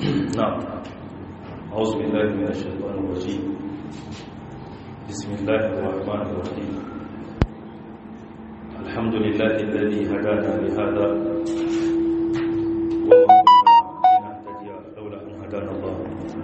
نعم أعوذ بالله من الشيطان الرجيم بسم الله الرحمن الرحيم الحمد لله الذي هدانا لهذا وما كنا لنهتدي لولا أن هدانا الله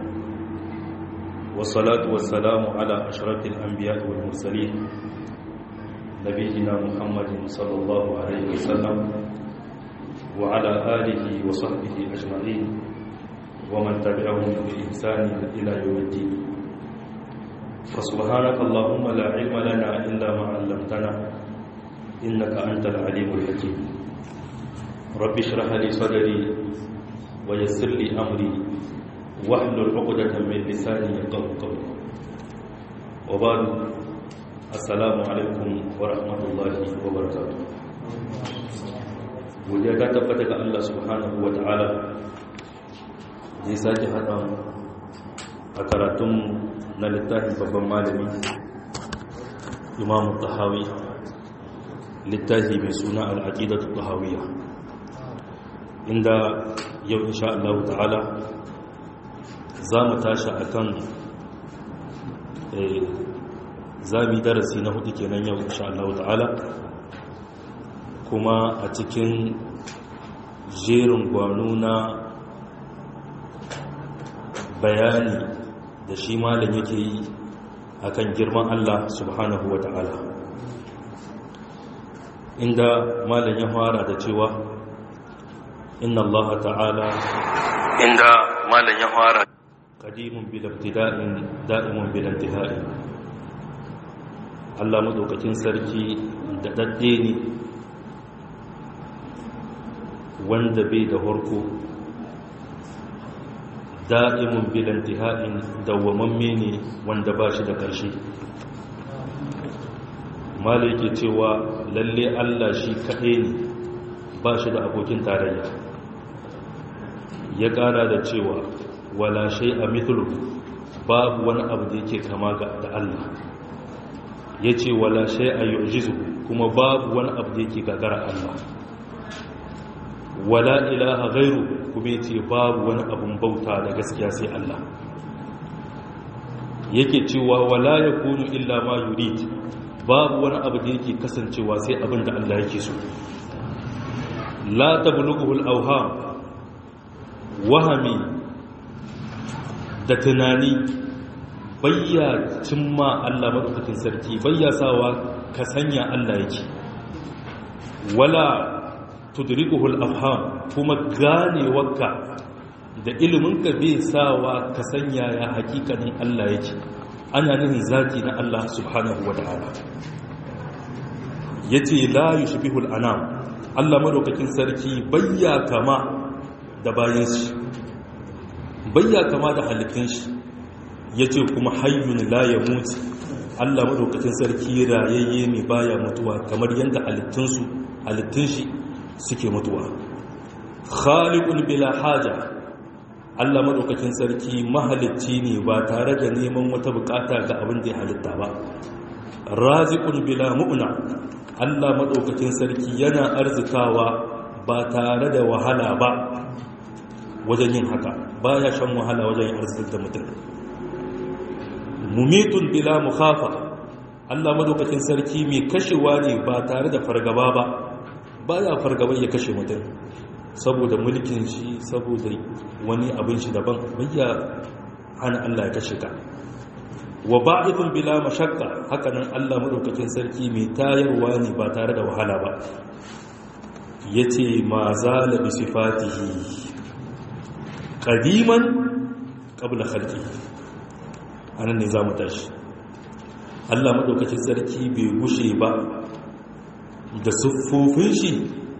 والصلاة والسلام على أشرف الأنبياء والمرسلين نبينا محمد صلى الله عليه وسلم وعلى آله وصحبه أجمعين ومن تبعهم بإحسان إلى يوم الدين فسبحانك اللهم لا علم لنا إلا ما علمتنا إنك أنت العليم الحكيم رب اشرح لي صدري ويسر لي أمري واحلل عقدة من لساني يفقهوا قولي وبعد السلام عليكم ورحمة الله وبركاته godiya ta tabbata ga Allah subhanahu wa ta'ala da ya sake haɗa a karatun na littafin babban malami imamu tahawi littafi mai suna al'aƙidatu tahawiyya inda yau insha Allah ta'ala za mu tashi a kan zami darasi na hudu kenan yau insha Allah ta'ala kuma a cikin jerin gwano na bayani da shi malam yake yi akan girman Allah subhanahu wa ta'ala inda malam ya fara da cewa inna Allah ta'ala inda malam ya fara qadimun bil ibtida'in da'imun bil intihai Allah madaukakin sarki da dadde ne wanda bai da harko da'imun bilantiha'in dawwamamme ne wanda ba shi da ƙarshe mala yake cewa lalle allah shi kaɗai ne ba shi da abokin tarayya ya ƙara da cewa wala shai a mithlu babu wani abu da yake kama da allah ya ce wala shai a yujizu kuma babu wani abu da yake gagara allah wala ilaha gairu kuma yace babu wani abun bauta da gaskiya sai Allah yake cewa wala yakunu illa ma yurid babu wani abu da yake kasancewa sai abin da Allah yake so la tablughu al-awham wahami da tunani bayya cimma Allah madaukakin sarki bayya sawa ka sanya Allah yake wala tudrikuhul afham kuma ganewarka da iliminka bai sawa ka sanya ya hakikanin Allah yake ana nufin zati na Allah subhanahu wa ta'ala yace la yushbihul anam Allah madaukakin sarki bayya kama da bayan shi bayya kama da halittun shi yace kuma hayyun la yamut Allah madaukakin sarki rayayye ne baya mutuwa kamar yanda halittun su halittun shi suke mutuwa khaliqun bila haja Allah madaukakin sarki mahalicci ne ba tare da neman wata bukata ga abin da ya halitta ba raziqun bila mu'na Allah madaukakin sarki yana arzikawa ba tare da wahala ba wajen yin haka baya shan wahala wajen yin arzikin da mutum mumitun bila mukhafa Allah madaukakin sarki mai kashewa ne ba tare da fargaba ba ba ya fargaban ya kashe mutum saboda mulkin shi saboda wani abin shi daban bayya hana Allah ya kashe ka wa ba'ithun bila mashakka hakanan Allah madaukakin sarki mai tayarwa ne ba tare da wahala ba yace ma zala bi sifatihi qadiman qabla khalqi anan ne zamu tashi Allah madaukakin sarki bai gushe ba da siffofin shi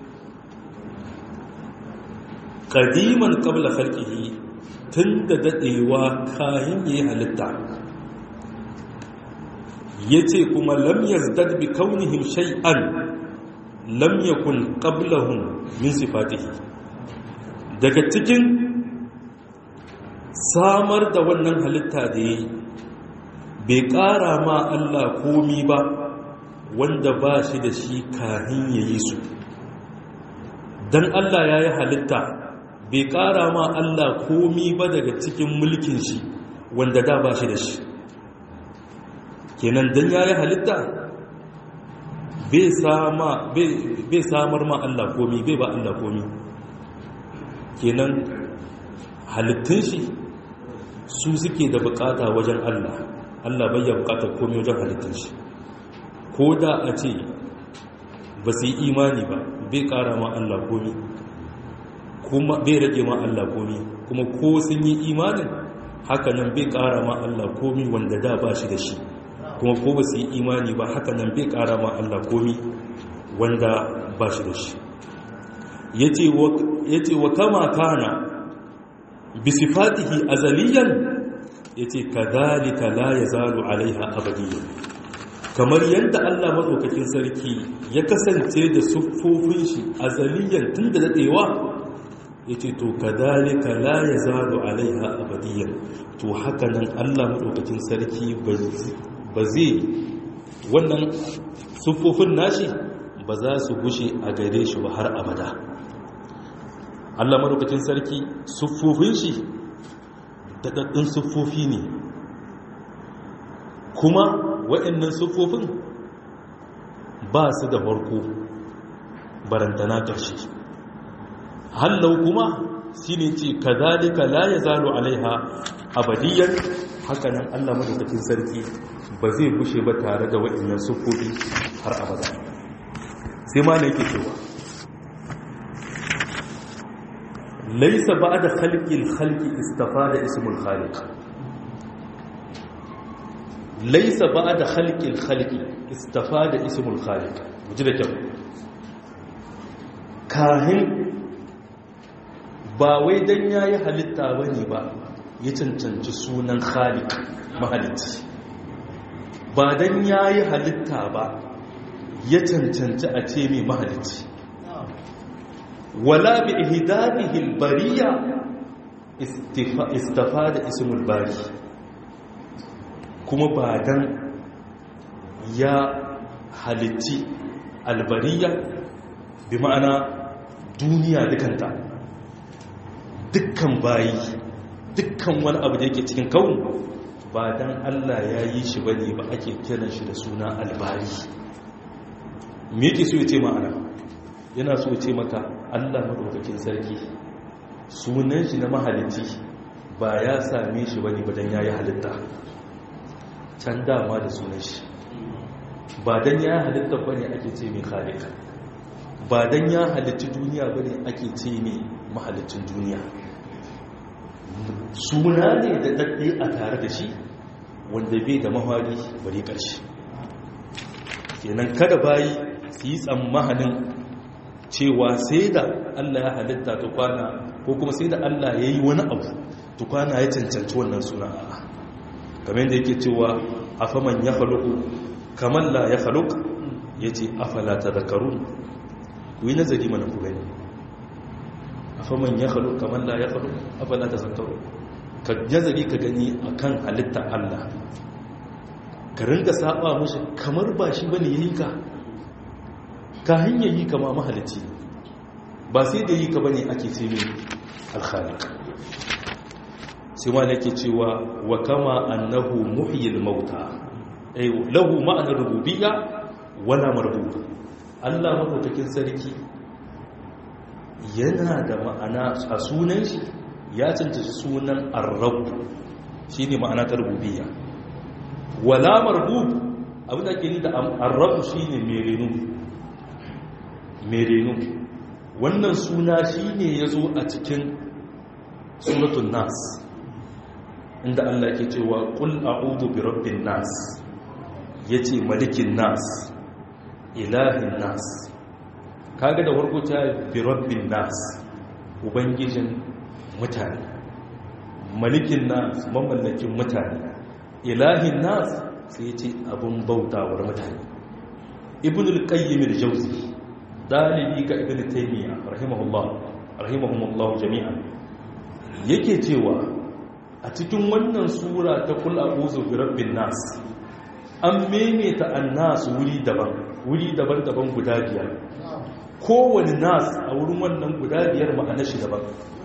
ƙadiman ƙabla halƙihi tun da daɗewa kayan yi halitta ya ce kuma lamyar dadbi kaunihim shay'an lamyakun ƙablahun min sifatihi daga cikin samar da wannan halitta da ya yi bai ƙara ma Allah komi ba wanda ba shi da shi kahin ya yi su don Allah ya yi halitta bai ƙara ma Allah komi ba daga cikin mulkin shi wanda da ba shi da shi kenan dan yayi halitta bai samar ma Allah komi bai ba Allah komi kenan halittun shi su suke da bukata wajen Allah Allah bai ya bukatar komi wajen halittun shi ko da a ce ba su yi imani ba bai kara ma Allah komi kuma bai rage ma Allah komi kuma ko sun yi imanin hakanan bai kara ma Allah komi wanda da ba shi da shi kuma ko ba su yi imani ba hakanan bai kara ma Allah komi wanda ba shi da shi ya ce wa kama kana bisifatihi azaliyan ya ce ka zalika la ya zalu alaiha abadiyan kamar yadda Allah maɗaukakin sarki ya kasance da siffofin shi azaliyan tun da daɗewa ya ce to ka zalika la ya zalu alaiha abadiyan to hakanan Allah maɗaukakin sarki ba zai wannan siffofin nashi ba za su gushe a gare shi ba har abada Allah maɗaukakin sarki siffofin shi daɗaɗɗun siffofi ne kuma waɗannan siffofin ba su da farko barantana ƙarshe hallau kuma shi ne ce ka zalika la ya zalo alaiha abadiyyar hakanan allah madaukakin sarki ba zai bushe ba tare da waɗannan siffofi har abada sai ma ne yake cewa laisa ba da halƙin halƙi istafa da ismul khaliq laisa ba da halƙin halƙi istafa da ismul khaliq ji da kyau kahin ba wai don ya yi halitta ba ne ba ya cancanci sunan khaliq mahalitti ba don ya yi halitta ba ya cancanci a ce mai mahalitti wala bi ihdabihi albariya istifada ismul bari kuma ba dan ya halitti albariya bi ma'ana duniya dukanta dukkan bayi dukkan wani abu da yake cikin kawun ba dan Allah ya yi shi bane ba ake kiran shi da suna albari me yake so ya ce ma'ana yana so ya ce maka Allah madaukakin sarki sunan shi na mahalicci ba ya same shi bane ba dan yayi halitta can dama da sunan shi ba dan ya halitta bane ake ce mai khaliq ba dan ya halitta duniya bane ake ce mai mahalicin duniya suna ne da dadde a tare da shi wanda bai da mahari bari karshe kenan kada bayi su yi tsammanin cewa sai da Allah ya halitta tukwana ko kuma sai da Allah ya yi wani abu tukwana ya cancanci wannan suna kamar yadda yake cewa afaman ya haluku kamar la ya haluk ya ce afala ta zakaru ku yi nazari mana ku gani afaman ya haluk kamar la ya haluk afala ta zakaru ka nazari ka gani a kan halitta Allah ka ringa saba mashi kamar ba shi bane ya yi ka ka hanyar yi kama mahalicci ba sai da yi ka bane ake ce mai alkhalik sai ma nake cewa wa kama annahu muhyil mauta ay lahu ma'ana rububiyya wala marbub Allah madaukakin sarki yana da ma'ana a sunan shi ya cancanci sunan ar-rabb shine ma'ana ta rububiyya wala marbub abin da ke ni da ar-rabb shine mai renu merenu wannan suna shi ne ya zo a cikin suratun nas inda Allah ke cewa ƙul a'udu bi rabbin nas ya ce malikin nas ilahin nas kaga da warko ta bi rabbin nas ubangijin mutane malikin nas mamallakin mutane ilahin nas sai ce abin bautawar mutane ibn al-qayyim al-jawzi dalibi ga ibn taymiya rahimahullah rahimahumullah jami'an yake cewa a cikin wannan sura ta kul a'udhu bi rabbin nas an maimaita annas wuri daban wuri daban-daban guda biyar kowane nas a wurin wannan guda biyar ma'ana shi daban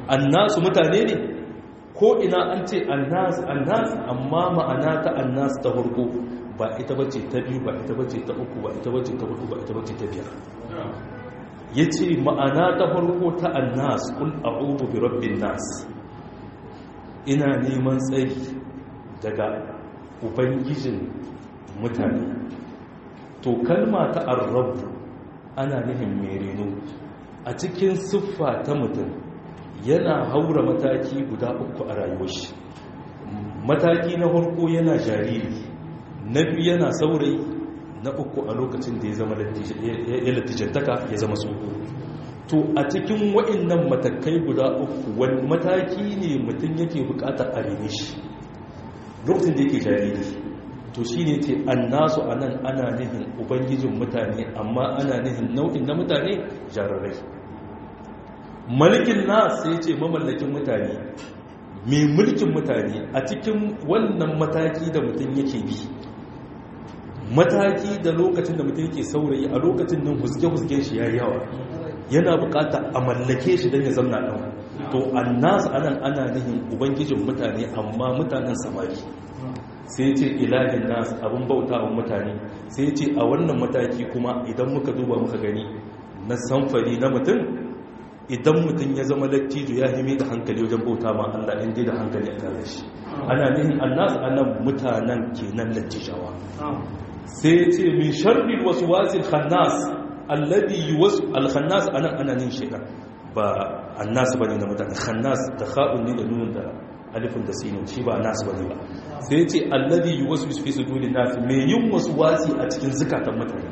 annasu mutane ne ko ina an ce annas annas amma ma'ana ta annas ta farko ba ita bace ta biyu ba ita bace ta uku ba ita bace ta hudu ba ita bace ta biyar yace ma'ana ta farko ta annas kul a'udhu bi rabbin nas ina neman tsari daga ubangijin mutane to kalma ta arrabu ana nufin mai reno a cikin siffa ta mutum yana haura mataki guda uku a rayuwar shi mataki na farko yana jariri na biyu yana saurayi na uku a lokacin da ya zama ya latijantaka ya zama tsoho to a cikin waɗannan matakai guda uku wani mataki ne mutum yake bukatar a rene shi lokacin da yake jariri to shi ne ce annasu a nan ana nihin ubangijin mutane amma ana nihin nau'in na mutane jararai mulkin nasu ya ce mamallakin mutane mai mulkin mutane a cikin wannan mataki da mutum yake bi mataki da lokacin da mutum yake saurayi a lokacin nan huske-husken shi ya yawa yana bukata a mallake shi don ya zamna ɗan to annasu anan ana nihin ubangijin mutane amma mutanen samari sai ce ilahin nas abin bauta wa mutane sai ce a wannan mataki kuma idan muka duba muka gani na samfari na mutum idan mutum ya zama lattijo ya himi da hankali wajen bauta ma Allah in dai da hankali a tare shi ana nihin annas anan mutanen kenan lattijawa sai ce min sharri waswasil khannas alladhi yuwas al-khannas anan ana nin shaytan ba annas bane na mutane khannas da kha'un ne da nunun da alifin da sinin shi ba nasu bane ba sai ce alladhi yuwaswisu fi sudurin nas me yin waswasi a cikin zukatan mutane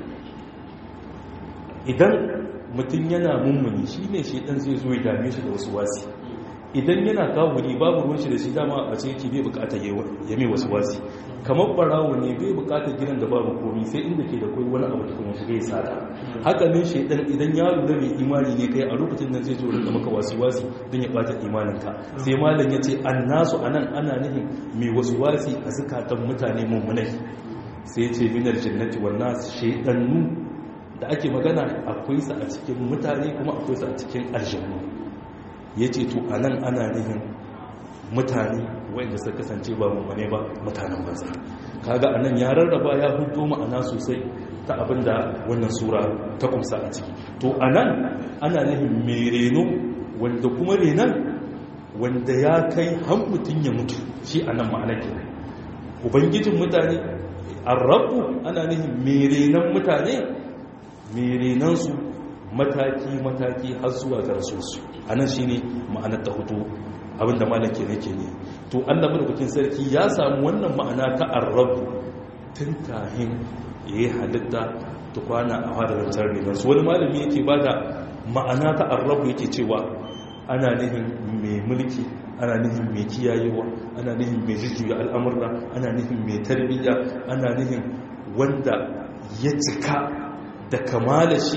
idan mutum yana mummuni shine shedan zai zo ya dame shi da waswasi idan yana kawuri babu ruwan shi da shi dama a ce yake bai bukata ya mai waswasi kamar barawo ne bai bukatar gidan da babu komi sai inda ke da kai wani abu da kuma shiga ya sata haka ne shedan idan ya lura mai imani ne kai a lokacin nan zai zo rinka maka wasi-wasi don ya bata imaninka sai malam ya ce annasu anan ana nihin mai wasi-wasi a zukatan mutane mummunai sai ce minar jannati wannan shedannu da ake magana akwai sa a cikin mutane kuma akwai sa a cikin aljannu ya ce to anan ana nihin mutane wanda suka kasance ba mummune ba mutanen banza kaga anan ya rarraba ya hudo ma'ana sosai ta abinda wannan sura ta kumsa a ciki to anan ana nufin mai reno wanda kuma renon wanda ya kai har mutum ya mutu shi anan ma'ana ke ubangijin mutane arrabu ana nufin mai renon mutane mai renonsu mataki-mataki har zuwa ga rasulsu anan shine ma'anar ta hudu abinda malake nake ne to Allah madaukakin sarki ya samu wannan ma'ana ta arrabu tun kahin yayi halitta ta kwana a hadarin tarbiyyar su wani malami yake bada ma'ana ta arrabu yake cewa ana nihin mai mulki ana nihin mai kiyayewa ana nihin mai jujjuya al'amurra ana nihin mai tarbiyya ana nihin wanda ya cika da kamala shi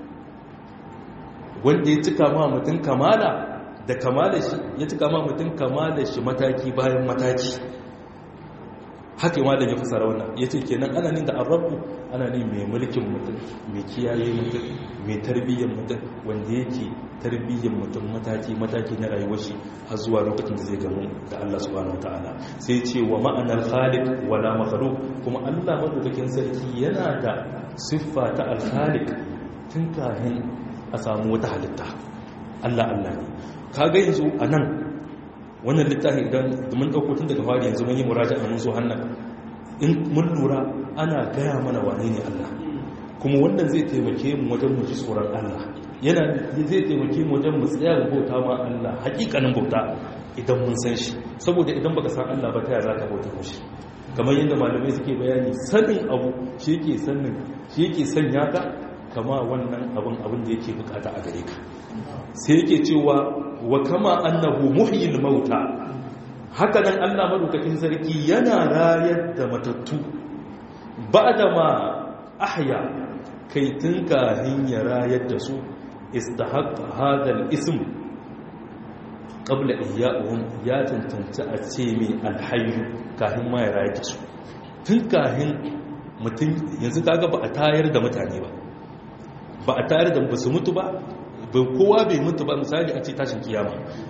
wanda ya cika ma mutum kamala da kamala shi ya cika ma mutum kamala shi mataki bayan mataki haka yi malam ya fasara wannan ya ce kenan ana nin da arabu ana ne mai mulkin mutum mai kiyaye mutum mai tarbiyyar mutum wanda yake tarbiyyar mutum mataki-mataki na rayuwar shi har zuwa lokacin da zai gamu da Allah subhanahu wataala sai ce wa ma'anar khaliq wala makhluq kuma Allah madaukakin sarki yana da siffa ta al-khaliq tun kafin a samu wata halitta Allah Allah ne kaga yanzu anan wannan littafi idan mun dauko tun daga fari yanzu mun yi muraja a mun so hannan in mun lura ana gaya mana wane ne Allah kuma wannan zai taimake mu wajen mu ji tsoron Allah yana zai taimake mu wajen mu tsaya ga bauta ma Allah hakikanin bauta idan mun san shi saboda idan baka san Allah ba ta yaya zaka bauta mishi kamar yadda malamai suke bayani sanin abu shi yake sanin shi yake sanya ka kama wannan abin abin da yake bukata a gare ka sai yake cewa wa kama annahu muhyil mauta haka nan Allah madaukakin sarki yana rayar da matattu ba'da ma ahya kai tun kahin ya rayar da su istahaqqa hadal ism qabla ihya'uhum ya tantance a ce mai alhayyu kahin ma ya rayar da su tun kahin mutum yanzu kaga ba a tayar da mutane ba ba a tayar da ba su mutu ba kowa bai mutu ba misali a ce tashin kiyama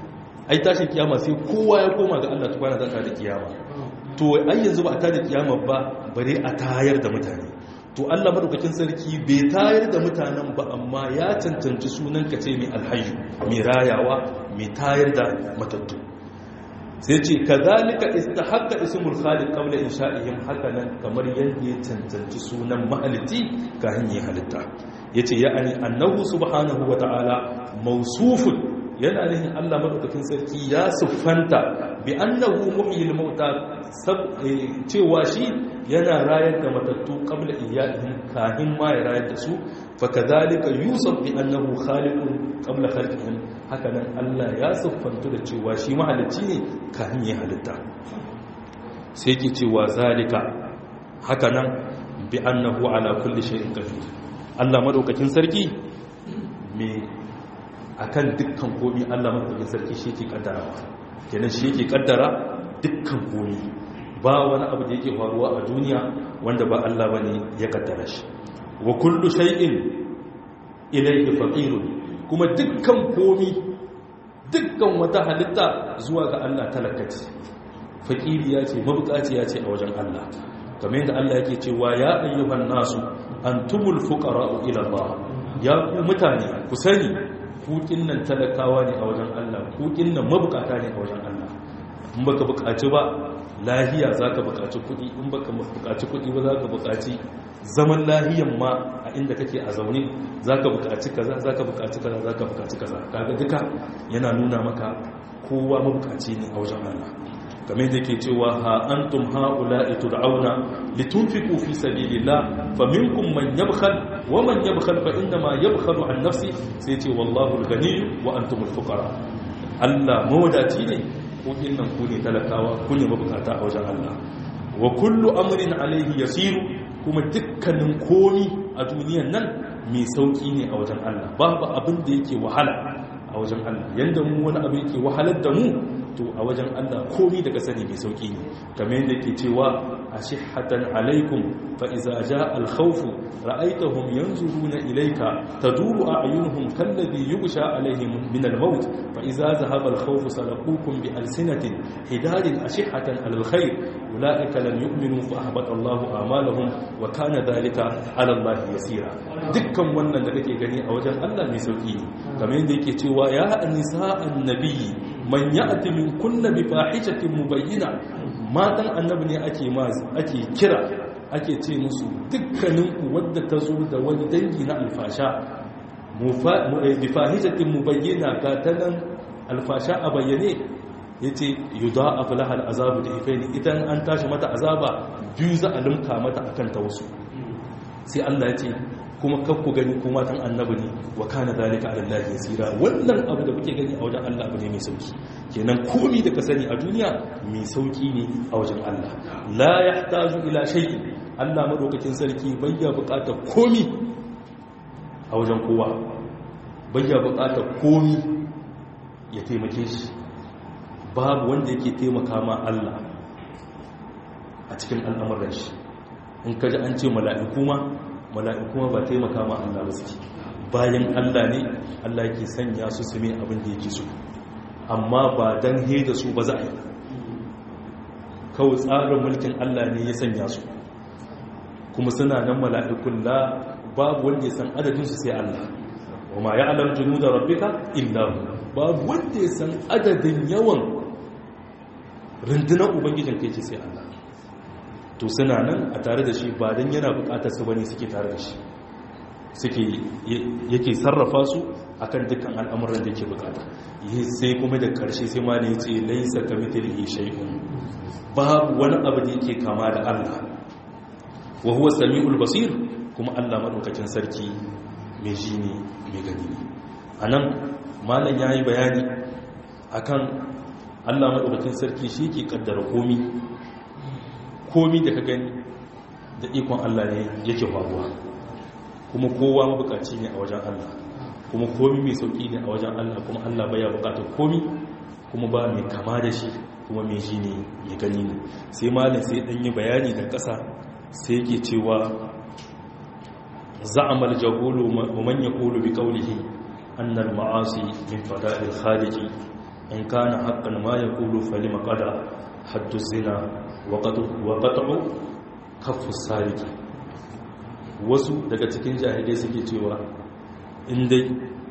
ai tashin kiyama sai kowa ya koma ga Allah tukwana za ta da kiyama to ai yanzu ba a tada kiyama ba bare a tayar da mutane to Allah madaukakin sarki bai tayar da mutanen ba amma ya cancanci sunan ka ce mai alhayyu mai rayawa mai tayar da matattu sai ce kazalika istahaqqa ismul khaliq qabla insha'ihim hakanan kamar yadda ya cancanci sunan mahaliti kafin ya halitta yace ya'ani annahu subhanahu wa ta'ala mawsufun yana nihin Allah madaukakin sarki ya siffanta bi annahu muhyil mauta cewa shi yana rayar da matattu qabla iyahim kahin ma ya rayar da su fa kadhalika yusuf bi annahu khaliqun qabla khalqihim haka nan Allah ya siffanta da cewa shi mahalicci ne kahin ya halitta sai ke cewa zalika haka nan bi annahu ala kulli shay'in qadir Allah madaukakin sarki me akan dukkan komi Allah madaukakin sarki shi yake kaddarawa kenan shi yake kaddara dukkan komi ba wani abu da yake faruwa a duniya wanda ba Allah bane ya kaddara shi wa kullu shay'in ilayhi faqirun kuma dukkan komi dukkan wata halitta zuwa ga Allah talakaci faqiri ya ce mabukaci ya ce a wajen Allah kamar yadda Allah yake cewa ya ayyuhan nasu antumul fuqara'u ila Allah ya ku mutane ku sani kukin nan talakawa ne a wajen Allah kukin nan mabukata ne a wajen Allah in baka bukaci ba lahiya zaka bukaci kudi in baka bukaci kudi ba zaka bukaci zaman lahiyan ma a inda kake a zaune zaka bukaci kaza zaka bukaci kaza zaka bukaci kaza kaga duka yana nuna maka kowa mabukaci ne a wajen Allah kamar da ke cewa ha antum haula'i tud'auna litunfiqu fi sabilillah faminkum man yabkhal wa man yabkhal fa inna ma yabkhalu an nafsi sai ce wallahu al-ghani wa antum al-fuqara Allah mawadaci ne ko innan ku ne talakawa ku ne mabukata a wajen Allah wa kullu amrin alayhi yasiru kuma dukkanin komi a duniyan nan mai sauki ne a wajen Allah babu abin da yake wahala a wajen Allah yanda mu wani abu yake wahalar da mu to a wajen Allah komi daga sani mai sauki ne kamar yadda ke cewa ashihatan alaikum fa iza jaa al-khawf ra'aytahum yanzuruna ilayka taduru a'yunuhum kalladhi yughsha alaihim min al-maut fa iza dhahaba al-khawf salaqukum bi alsinatin hidadin ashihatan al-khair ulaika lam yu'minu fa ahbata Allahu a'malahum wa kana dhalika 'ala Allah yasira dukkan wannan da kake gani a wajen Allah mai sauki ne kamar yadda yake cewa ya nisa'an nabiyyi man ya'ti min kunna bi fahishatin mubayyina matan annabi ne ake ake kira ake ce musu dukkanin ku wadda ta zo da wani dangi na alfasha bi fahishatin mubayyina ga tanan alfasha a bayyane yace yudha'af laha al'azabu da ifaini idan an tashi mata azaba biyu za a limka mata akan ta wasu sai Allah ya ce kuma kakku gani kuma matan annabi ne wa kana zalika ala Allah yasira wannan abu da kuke gani a wajen Allah abu ne mai sauki kenan komi da ka sani a duniya mai sauki ne a wajen Allah la yahtaju ila shay'in Allah madaukakin sarki bayya bukatar komi a wajen kowa bayya bukatar komi ya taimake shi babu wanda yake taimaka ma Allah a cikin al'amuran shi in kaji an ce mala'iku ma mala'iku ma ba taimaka ma Allah ba suke bayan Allah ne Allah yake sanya su su mai abin da yake so amma ba dan he da su ba za a yi kawai tsarin mulkin Allah ne ya sanya su kuma suna nan mala'ikun la babu wanda ya san adadinsu sai Allah wa ma ya alam junu da rabbika illa babu wanda ya san adadin yawan rundunar ubangijin kai ce sai Allah to suna nan a tare da shi ba don yana bukatar su bane suke tare da shi suke yake sarrafa su akan dukkan al'amuran da yake bukata sai kuma da karshe sai ma ne ya ce laisa ka mithlihi shay'un babu wani abu da yake kama da Allah wa huwa samiul basir kuma Allah madaukakin sarki mai ji ne mai gani ne anan malam yayi bayani akan Allah madaukakin sarki shi ke kaddara komi komi da ka gani da ikon Allah ne yake faruwa kuma kowa mabukaci ne a wajen Allah kuma komi mai sauki ne a wajen Allah kuma Allah baya bukatar komi kuma ba mai kama da shi kuma mai ji ne mai gani ne sai malin sai dan yi bayani da ƙasa sai yake cewa za'amal jahulu wa man yaqulu bi qawlihi anna al-ma'asi min fada'il khaliqi in kana haqqan ma yaqulu falima qada haddu zina wa qat'u kaffu sariki wasu daga cikin jahilai suke cewa in dai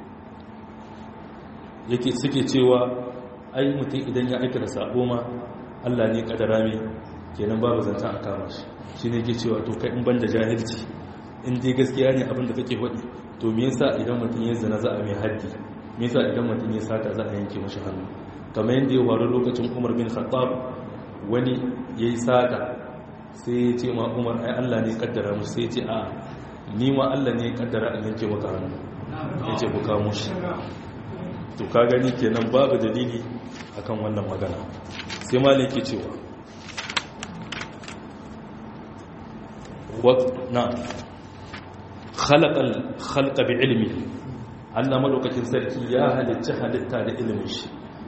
yake suke cewa ai mutum idan ya aikata sabo ma Allah ne kadara mai kenan babu zanta a kama shi shi ne ke cewa to kai in banda jahilci in dai gaskiya ne abin da kake faɗi to me yasa idan mutum ya zina za a mai haddi me yasa idan mutum ya sata za a yanke mashi hannu kamar yadda ya faru lokacin Umar bin Khattab wani yayi sata sai ya ce ma Umar ai Allah ne kaddara mu sai ya ce a ni ma Allah ne kaddara a yanke maka hannu ya ce ku kamo shi to ka gani kenan babu dalili akan wannan magana sai malin ke cewa na khalaqal khalqa bi ilmi Allah madaukakin sarki ya halicci halitta da ilimin shi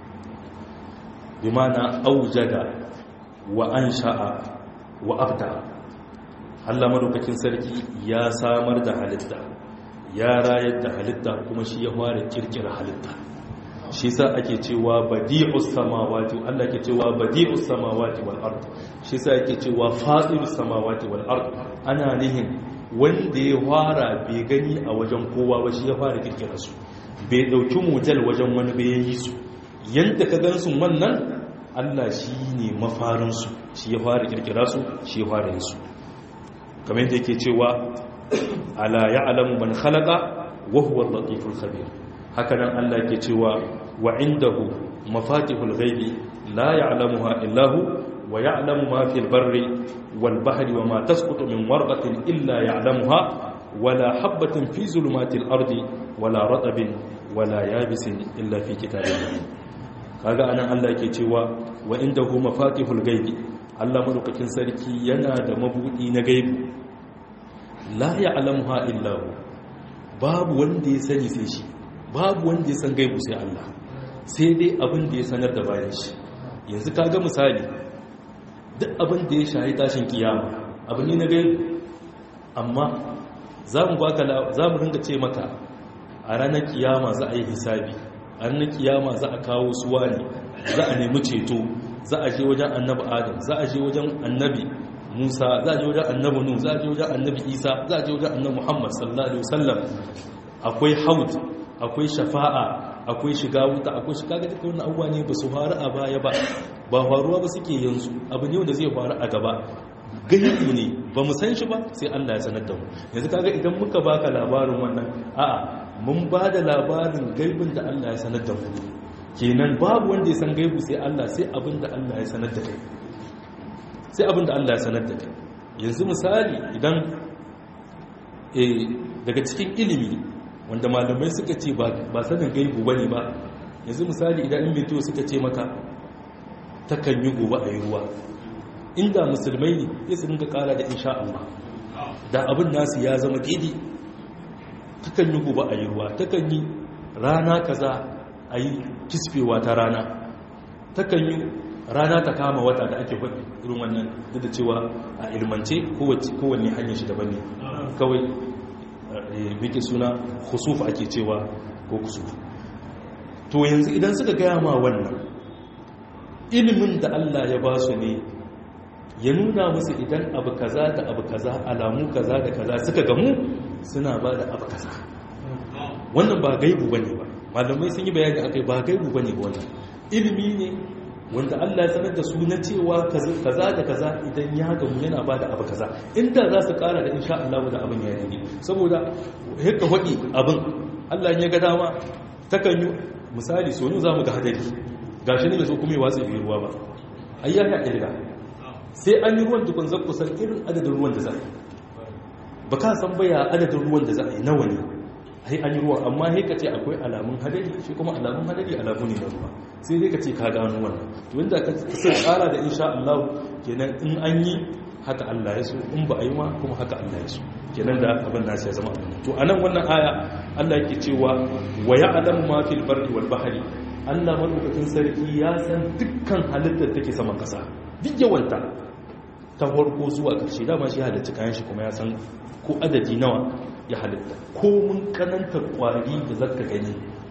bi mana aujada wa ansha'a wa abda Allah madaukakin sarki ya samar da halitta ya rayar da halitta kuma shi ya fara kirkira halitta shi sa ake cewa badi'us samawati Allah ke cewa badi'us samawati wal ard shi sa ake cewa fatirus samawati wal ard ana nihin wanda ya fara bai gani a wajen kowa ba shi ya fara kirkira su bai dauki motel wajen wani bai yi su yanda ka gansu wannan Allah shi ne mafarin su shi ya fara kirkira su shi ya fara yin su kamar yadda yake cewa ala ya'lamu man khalaqa wa huwa al-latiful khabir hakanan Allah ke cewa wa indahu mafatihul ghaibi la ya'lamuha illa hu wa ya'lamu ma fil barri wal bahri wa ma tasqutu min warqatin illa ya'lamuha wala habatin fi zulumatil ardi wala ratabin wala yabisin illa fi kitabin kaga anan Allah ke cewa wa indahu mafatihul ghaibi Allah madaukakin sarki yana da mabudi na gaibi la ya'lamuha illa hu babu wanda ya sani sai shi babu wanda ya san gaibu sai Allah sai dai abin da ya sanar da bayan shi yanzu kaga misali duk abin da ya shahi tashin kiyama abu ne na gaibu amma za mu baka za mu ringa ce maka a ranar kiyama za a yi hisabi a ranar kiyama za a kawo suwa ne za a nemi ceto za a je wajen annabi adam za a je wajen annabi musa za a je wajen annabi nu za a je wajen annabi isa za a je wajen annabi muhammad sallallahu alaihi wasallam akwai haud akwai shafa'a akwai shiga wuta akwai shiga ga duka wannan abubuwa ne ba su faru a baya ba ba faruwa ba suke yanzu abu ne wanda zai faru a gaba gaibu ne ba mu san shi ba sai Allah ya sanar da mu yanzu kaga idan muka baka labarin wannan a'a mun ba da labarin gaibin da Allah ya sanar da mu kenan babu wanda ya san gaibu sai Allah sai abin da Allah ya sanar da kai sai abin da Allah ya sanar da kai yanzu misali idan daga cikin ilimi wanda malamai suka ce ba sanin gaibu ba ne ba yanzu misali idan in mito suka ce maka takan yi gobe a yi ruwa inda musulmai ne ya su ringa kara da insha Allah da abin nasu ya zama daidai takan yi gobe a yi ruwa takan yi rana kaza a yi kisfewa ta rana takan yi rana ta kama wata da ake faɗi irin wannan duk da cewa a ilmance kowanne hanyar shi daban ne kawai biki suna khusuf ake cewa ko kusuf to yanzu idan suka gaya ma wannan ilimin da Allah ya ba su ne ya nuna musu idan abu kaza da abu kaza alamu kaza da kaza suka gamu suna ba da abu kaza wannan ba gaibu bane ba malamai sun yi bayani akai ba gaibu bane ba wannan ilimi ne wanda Allah ya sanar da su na cewa kaza da kaza idan ya gamu yana ba da abu kaza inda za su kara da insha Allah da abin ya yi saboda haka faɗi abin Allah ya ga dama takan yi misali so za mu ga hadari gashi ne so kuma ya watsa biyu ruwa ba ayya ya kirga sai an yi ruwan dukun zakku san irin adadin ruwan da za a yi ba ka san baya adadin ruwan da za a yi nawa ne ai an yi ruwa amma sai ka ce akwai alamun hadari shi kuma alamun hadari alamu ne na ruwa sai dai ka ce ka gano wannan to inda ka sai tsara da insha Allah kenan in an yi haka Allah ya so in ba a yi ma kuma haka Allah ya so kenan da abin nasu ya zama abin to anan wannan aya Allah yake cewa wa ya'lamu ma fil barri wal bahri Allah madaukakin sarki ya san dukkan halittar take saman kasa duk yawanta ta farko zuwa ƙarshe dama shi halitta kayan shi kuma ya san ko adadi nawa ya halitta ko mun kananta kwari da zaka gani a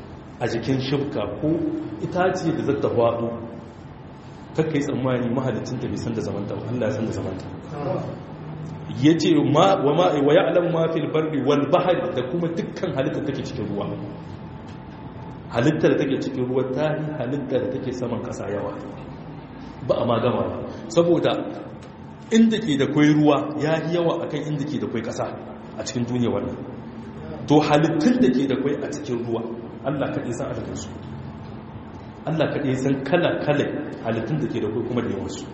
a jikin shibka ko itace da zata hwado kakkai tsammani mahalicin ta bai san da zamanta Allah ya san da zamanta yace ma wa ma wa ya'lamu ma fil barri wal bahri da kuma dukkan halittar take cikin ruwa halittar da take cikin ruwa ta yi halittar da take saman kasa yawa ba a magama ba saboda inda ke da kwai ruwa ya yi yawa akan inda ke da kwai kasa a cikin duniya wannan to halittun da ke da kwai a cikin ruwa allah kaɗai san adadinsu allah kaɗai san kala-kala halittun da ke da kwai kuma da yawansu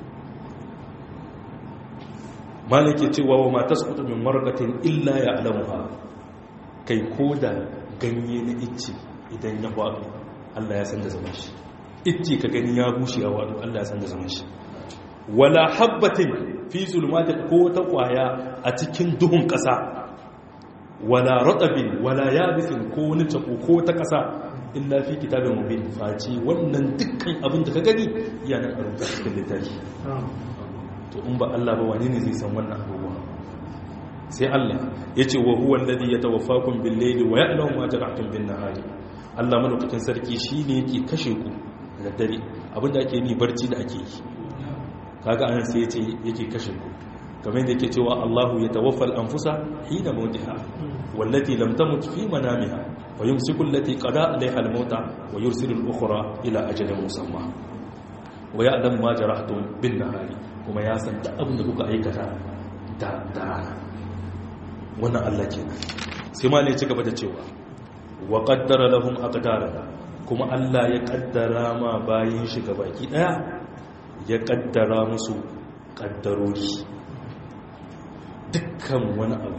malake cewa wa mata su min margatin illa ya alamuha kai ko da ganye na icce idan ya faɗo allah ya san da zaman shi icce ka gani ya bushe ya waɗo allah ya san da zaman shi wala habbatin fi zulmati ko ta kwaya a cikin duhun ƙasa wala ratabin wala yabisin ko wani tako ko ta ƙasa illa fi kitabin mubin faci wannan dukkan abin da ka gani yana a rubuta cikin littafi to in ba Allah ba wani ne zai san wannan abubuwa sai Allah ya ce wa huwa alladhi yatawaffakum bil layli wa ya'lamu ma jarahtum bin nahari Allah madaukakin sarki shine yake kashe ku da dare abinda ake ni barci da ake yi kaga anan sai yace yake kashe ku kamar yadda yake cewa Allahu yatawaffal anfusa hina mautiha wallati lam tamut fi manamiha wa yumsiku allati qada alaiha al-mauta wa yursilu al-ukhra ila ajalin musamma wa ya'lam ma jarahtum bin nahari kuma ya san da abin da kuka aikata da da rana wannan Allah kenan sai ma ne ci gaba da cewa wa qaddara lahum aqdara kuma Allah ya kaddara ma bayin shi gabaki daya ya kaddara musu kaddarori dukkan wani abu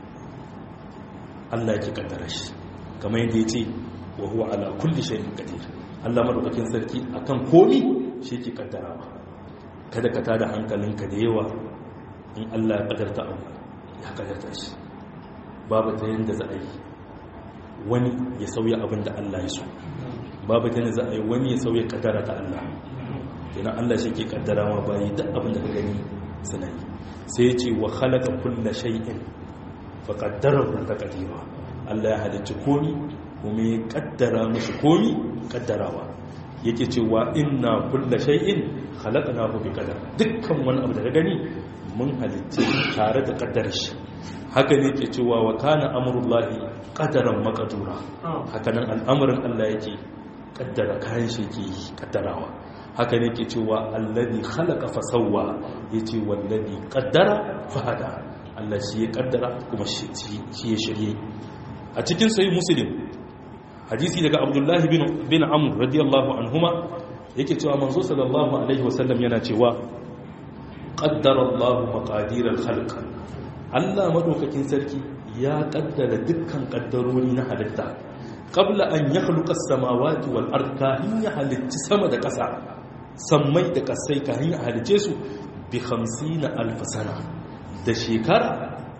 Allah ya kaddara shi kamar yadda ya ce wa huwa ala kulli shay'in qadir Allah madaukakin sarki akan komi shi ke kaddarawa kada ka tada hankalinka da yawa in Allah ya kaddarta abu ya kaddarta shi babu ta yanda za a yi wani ya sauya abin da Allah ya so babu ta yanda za a yi wani ya sauya kaddara ta Allah kenan Allah shi ke kaddara ma bayi duk abin da ka gani suna yi sai ya ce wa khalaqa kulla shay'in fa qaddarahu taqdira Allah ya halicci komi kuma ya kaddara musu komi kaddarawa yake cewa inna kulla shay'in khalaqnahu bi qadar dukkan wani abu da ka gani mun halicce tare da kaddarar shi haka ne ke cewa wa kana amrullahi qadaran maqdura haka nan al'amarin Allah yake kaddara kayan shi ke kaddarawa haka ne ke cewa allazi khalaqa fa sawwa yace wallazi qaddara fa hada Allah shi ya kaddara kuma shi ya shirye a cikin sahih muslim hadisi daga abdullahi bin bin amr radiyallahu anhuma yake cewa manzo sallallahu alaihi wasallam yana cewa qaddara Allah maqadir al-khalq Allah madaukakin sarki ya kaddara dukkan kaddarori na halitta qabla an yakhluqa as-samawati wal ard kahin ya halitta sama da ƙasa sammai da ƙasai kahin ya halice su bi 50 alf sana da shekara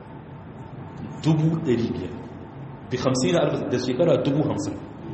500 bi 50 alf da shekara 50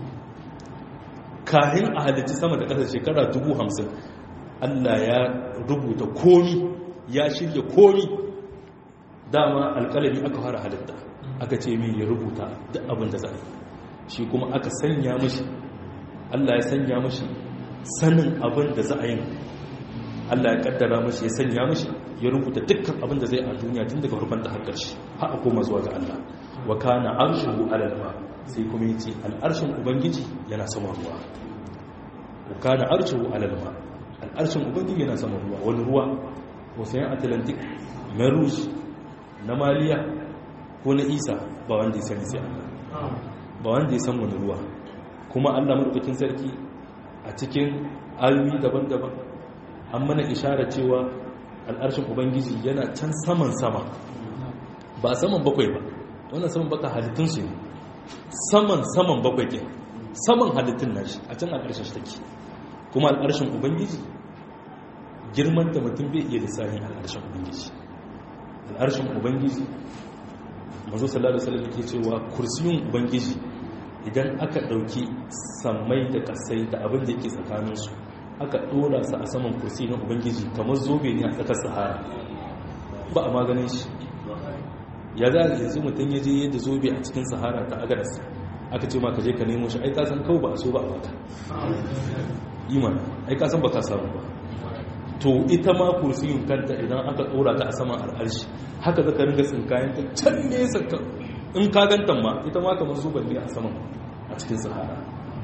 kahin a halitta sama da ƙasa shekara 50 Allah ya rubuta komi ya shirya komi dama alƙalami aka fara halitta aka ce min ya rubuta duk abin da za a shi kuma aka sanya mashi Allah ya sanya mashi sanin abin da za a yi Allah ya kaddara mashi ya sanya mashi ya rubuta dukkan abin da zai a duniya tun daga farkon ta har ƙarshe har a koma zuwa ga Allah wa kana arshuhu alal ma sai kuma yace al'arshin ubangiji yana sama ruwa wa kana arshuhu alal ma al'arshin ubangiji yana sama ruwa wani ruwa ocean atlantic merush na maliya ko na isa ba wanda ya sani sai Allah ba wanda ya san wani ruwa kuma Allah madaukakin sarki a cikin ayoyi daban-daban an mana ishara cewa al'arshin ubangiji yana can saman sama ba saman bakwai ba wannan saman baka halittun su ne saman saman bakwai ke saman halittun nashi a can al'arshin shi take kuma al'arshin ubangiji girman da mutum bai iya lissafin al'arshin ubangiji al'arshin ubangiji mazo sallallahu alaihi wasallam ke cewa kursiyun ubangiji idan aka dauki sammai da kasai da abin da yake tsakanin su aka dora su a saman kursi na ubangiji kamar zobe ne a tsakar sahara ba a maganin shi ya za a yanzu mutum ya je yadda zobe a cikin sahara ta agaras aka ce ma ka je ka nemo shi ai ka san kawai ba a so ba a baka iman ai ka san ba ka samu ba to ita ma kursiyin kanta idan aka tsora ta a saman al'arshi haka zaka ringa tsinkayen ta can nesa in ka gantan ma ita ma kamar zuban ne a saman a cikin sahara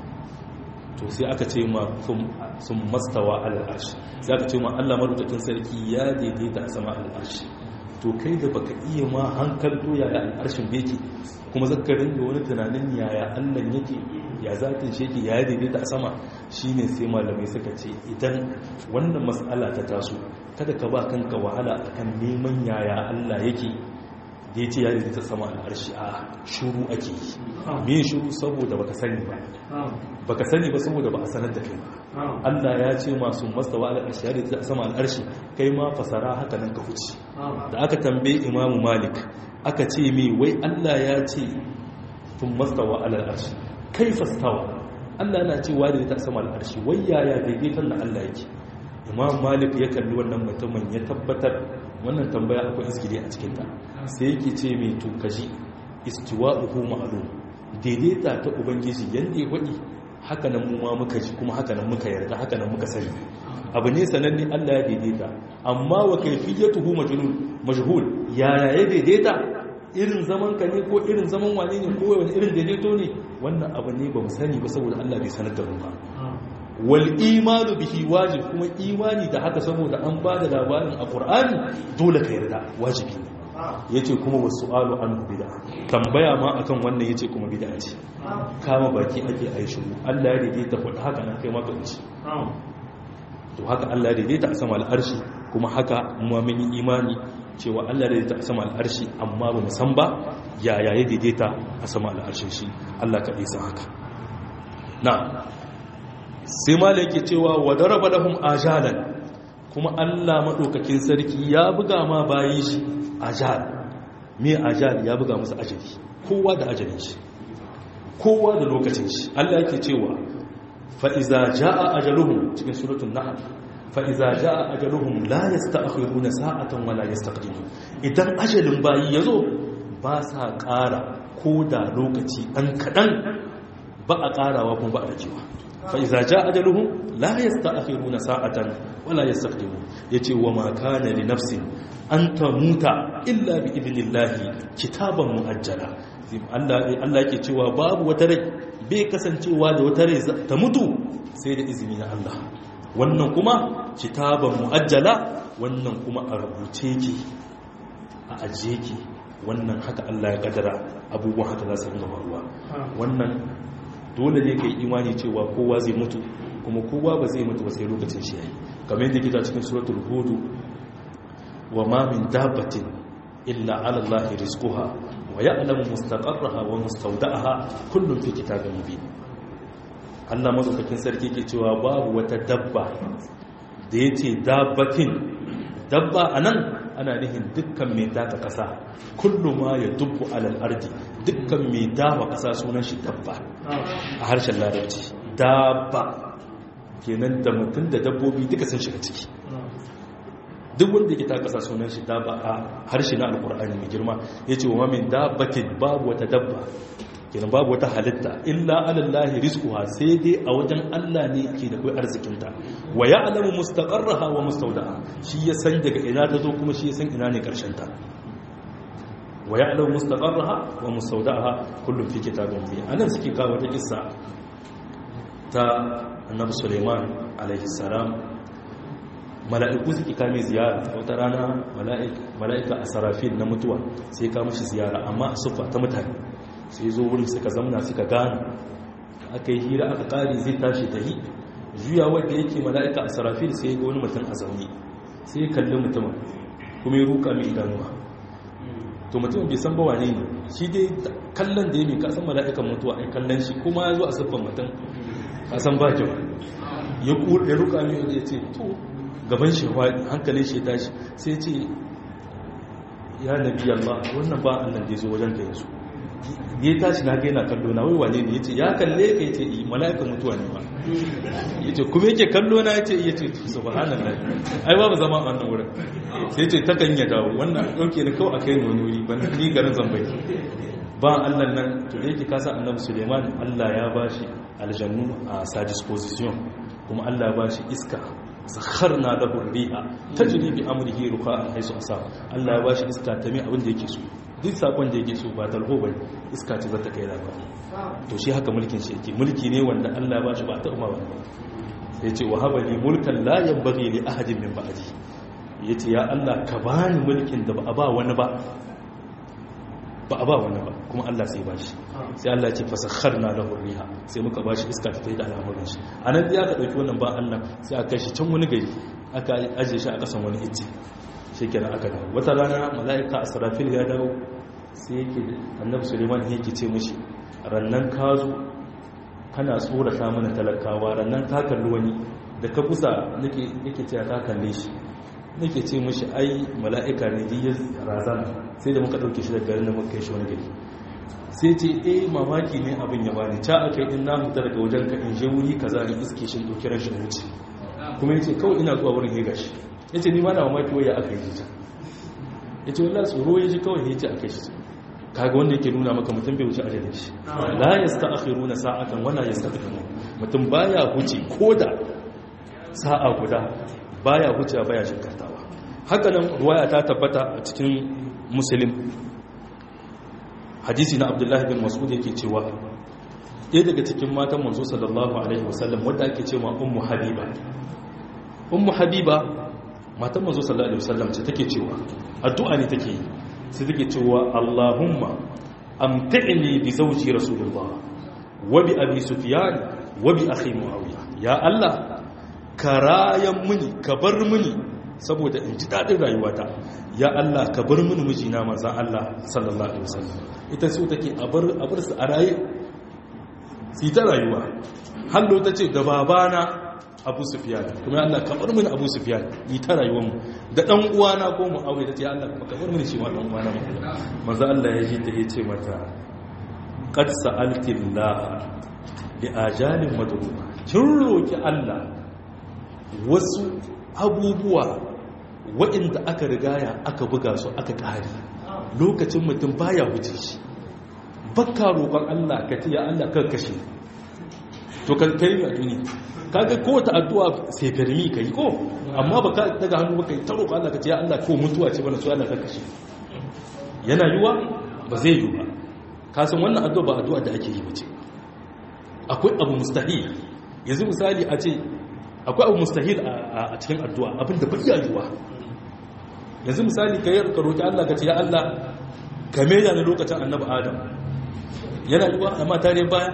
to sai aka ce ma sun mastawa al'arshi sai aka ce ma Allah madaukakin sarki ya daidaita a sama al'arshi to kai da baka iya ma hankalto yaya al'arshin beki kuma zaka ringa wani tunanin yaya Allah yake ya zatin shi yake ya daidaita a sama shine sai malamai suka ce idan wannan mas'ala ta taso kada ka ba kanka wahala akan neman yaya Allah yake da ya ce ya daidaita sama al'arshi a shuru ake yi me shuru saboda baka sani ba baka sani ba saboda ba a sanar da kai ba Allah ya ce masu mastawa al'arshi ya daidaita sama al'arshi kai ma fasara haka nan ka huce da aka tambaye imamu malik aka ce mai wai Allah ya ce tun mastawa al'arshi kai fastawa Allah na ce wa daidaita sama al'arshi wai yaya daidaitan da Allah yake imam malik ya kalli wannan mutumin ya tabbatar wannan tambaya akwai iskili a cikinta sai yake ce mai tukaji istiwa'uhu ma'lum daidaita ta ubangiji yanda ya faɗi haka nan mu ma muka ji kuma haka nan muka yarda haka nan muka sani abu ne sananne Allah ya daidaita amma wa kayfiyatuhu majnun majhul yaya ya daidaita irin zaman ka ne ko irin zaman wane ne ko wani irin daidaito ne wannan abu ne ba mu sani ba saboda Allah bai sanar da mu ba wal imanu bihi wajib kuma imani da haka saboda an ba da labarin a qur'ani dole ka yarda wajibi ne yace kuma wasu'alu an bid'a tambaya ma akan wannan yace kuma bid'a ce kama baki ake ayi shiru Allah ya daidaita faɗa haka nan kai maka wuce to haka Allah ya daidaita a sama al'arshi kuma haka mu mun yi imani cewa Allah ya daidaita a sama al'arshi amma ba mu san ba yaya ya daidaita a sama al'arshin shi Allah kaɗai san haka na'am sai mala yake cewa wa daraba lahum ajalan kuma Allah madaukakin sarki ya buga ma bayin shi ajal me ajal ya buga musu ajali kowa da ajalin shi kowa da lokacin shi Allah yake cewa fa iza jaa ajaluhum cikin suratul nahl fa iza jaa ajaluhum la yasta'khiruna sa'atan wa la yastaqdimun idan ajalin bayi yazo ba sa ƙara ko da lokaci dan kadan ba a ƙarawa kuma ba a rajewa فإذا جاء أجلهم لا يستأخرون ساعة ولا يستقدمون يتي وما كان لنفس أن تموت إلا بإذن الله كتابا مؤجلا Allah yake cewa babu wata rai bai kasancewa da wata rai ta mutu sai da izini na Allah wannan kuma kitaban mu'ajjala wannan kuma a rubuce ki a ajiye ki wannan haka Allah ya kadara abubuwan haka za su ringa faruwa wannan dole ne ka yi imani cewa kowa zai mutu kuma kowa ba zai mutu ba sai lokacin shi yayi kamar yadda kita cikin suratul hud wa ma min dabbatin illa ala allahi rizquha wa ya'lamu mustaqarraha wa mustawda'aha kullun fi kitabin mubin Allah mazaukakin sarki ke cewa babu wata dabba da yace dabbatin dabba anan ana nihin dukkan mai daga kasa kullum ma ya dubbu alal ardi dukkan mai dawa kasa sunan shi dabba a harshen larabci dabba kenan da mutum da dabbobi duka sun shiga ciki duk wanda yake ta kasa sunan shi dabba a harshe na alkur'ani mai girma ya ce wa min dabbatin babu wata dabba kenan babu wata halitta illa alallahi rizquha sai dai a wajen Allah ne ke da kai arzikinta wa ya'lamu mustaqarraha wa mustawdaha shi ya san daga ina ta zo kuma shi ya san ina ne karshen ta wa ya'lamu mustaqarraha wa mustawdaha kullum fi kitabin mubin anan suke kawo ta kissa ta annabi Sulaiman alaihi salam mala'iku suke kame ziyara wata rana mala'ika a sarafin na mutuwa sai ka mashi ziyara amma a sufa ta mutane sai zo wurin suka zamna suka gane aka yi hira aka kare zai tashi da yi juya wadda yake mala'ika a sarafin sai ga wani mutum a zaune sai kalli mutumin kuma ya ruka mai idanuwa to mutumin bai san bawa ne ne shi dai kallon da ya mai kasan mala'ikan mutuwa ai kallon shi kuma ya zo a siffan mutum kasan ba kyau ya ruka mai ya ce to gaban shi hankalin shi tashi sai ce ya nabi Allah wannan ba Allah da ya zo wajen ka yanzu ya tashi na gaina kallo na wai wane ne yace ya kalle ka yace yi mala'ika mutuwa ne ba yace kuma yake kallo na yace yace subhanallah ai babu zama a wannan wurin sai yace ta kan ya dawo wannan dauke ni kawai akai ni wani wuri ban ni garin zambai ba Allah nan to da yake kasa annabi Suleiman Allah ya bashi aljannu a sa disposition kuma Allah ya bashi iska sakharna lahu riha tajri bi amrihi ruqa'an haythu asa Allah ya bashi iska ta mai abin da yake so duk sakon da yake so ba talho bane iska ce za ta kai labari to shi haka mulkin shi yake mulki ne wanda Allah ya bashi ba ta umma ba sai ce wa habali mulkan la yanbaghi li ahadin min ba'di yace ya Allah ka bani mulkin da ba a ba wani ba ba a ba wani ba kuma Allah sai ba shi sai Allah ya ce fasakharna lahu riha sai muka ba shi iska ta tafi da al'amuran shi anan da aka dauki wannan ba Allah sai aka shi can wani gari aka aje shi a kasan wani icce shikenan aka dawo wata rana malaika asrafil ya dawo sai yake annabi Suleiman yake ce mishi rannan ka zo kana tsorata mana talakawa rannan ka kalli wani da ka kusa nake nake ce ka kalle shi nake ce mashi ai mala'ika ne diyar razana sai da muka ɗauke shi daga garin da muka kai shi wani gari sai ce eh mamaki ne abin ya bani ca aka yi in na huta daga wajen ka in je wuri kaza in iske shi ɗauki ran shi wuce kuma yace kawai ina zuwa wurin ya gashi yace ni ma na mamaki waya aka yi ta yace wallahi tsoro ya ji kawai ya ce aka shi kaga wanda yake nuna maka mutum bai wuce ajalin shi la yasta'khiruna sa'atan wala yastaqdimun mutum baya huce koda sa'a guda baya hucewa baya shirkatawa hakanan ruwaya ta tabbata a cikin muslim hadisi na abdullahi bin mas'ud yake cewa ɗaya daga cikin matan manzo sallallahu alaihi wasallam wadda ake cewa ummu habiba ummu habiba matan manzo sallallahu alaihi wasallam ce take cewa addu'a ne take yi sai take cewa allahumma amti'ni bi zawji rasulullah wa bi abi sufyan wa bi akhi muawiya ya allah ka rayan mini ka bar mini saboda in ji daɗin rayuwata ya Allah ka bar mini mijina manzan Allah sallallahu alaihi wasallam ita so take a bar a bar su a raye su ta rayuwa hallo ta ce da babana Abu Sufyan kuma ya Allah ka bar mini Abu Sufyan yi ta rayuwar mu da dan uwana ko mu aure ta ce Allah ka bar mini shi ma dan uwana manzan Allah ya ji ta yace mata qad sa'alti Allah bi ajalin madruba kin roki Allah wasu abubuwa waɗanda aka rigaya aka buga su aka ƙari lokacin mutum baya wuce shi bakka roƙon Allah ka ce ya Allah kan kashe to kan kai a duniya kaga ko ta addu'a sai karmi kai ko amma baka daga hannu baka ta roƙon Allah ka ce ya Allah ko mutuwa ce bana so Allah kan kashe yana yiwa ba zai yi ba ka san wannan addu'a ba addu'a da ake yi bace akwai abu mustahil yanzu misali a ce akwai abu mustahil a cikin addu'a abinda bai yiwuwa yanzu misali ka yi ka roƙi Allah ka ce ya Allah ka maida ni lokacin annabi Adam yana yiwuwa amma tare baya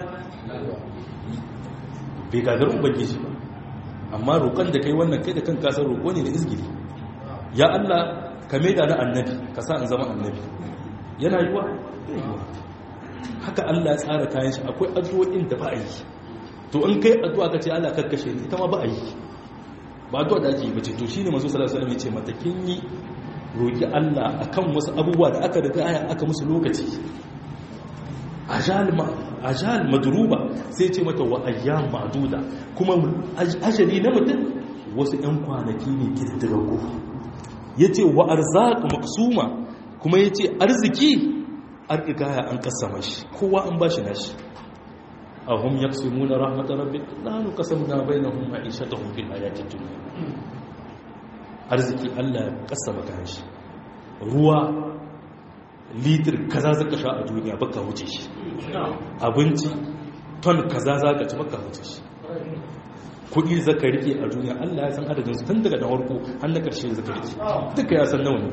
bai gagar ubangiji ba amma roƙon da kai wannan kai da kan kasar roƙo ne da izgiri ya Allah ka maida ni annabi ka sa in zama annabi yana yiwuwa bai yiwuwa haka Allah ya tsara kayan shi akwai addu'o'in da ba a yi to in kai addu'a ka ce Allah karkashe ni ita ma ba a yi ba addu'a da ake yi bace to shine manzo sallallahu alaihi wasallam ya ce mata kin yi roki Allah akan wasu abubuwa da aka riga aya aka musu lokaci ajal ma ajal madruba sai ce mata wa ayyam ma'duda kuma ajali na mutum wasu ɗan kwanaki ne kididdigaggu yace wa arzaq maqsuma kuma yace arziki an rigaya an kasama shi kowa an bashi nashi ahum yaqsimuna rahmat rabbik la nuqsamna bainahum ma'ishatahum fil hayati dunya arziki Allah ya kasama kanshi ruwa litir kaza zaka sha a duniya baka wuce shi abinci ton kaza zaka ci baka wuce shi kudi zaka rike a duniya Allah ya san adadin su tun daga da farko har na karshe zaka rike duka ya san nawa ne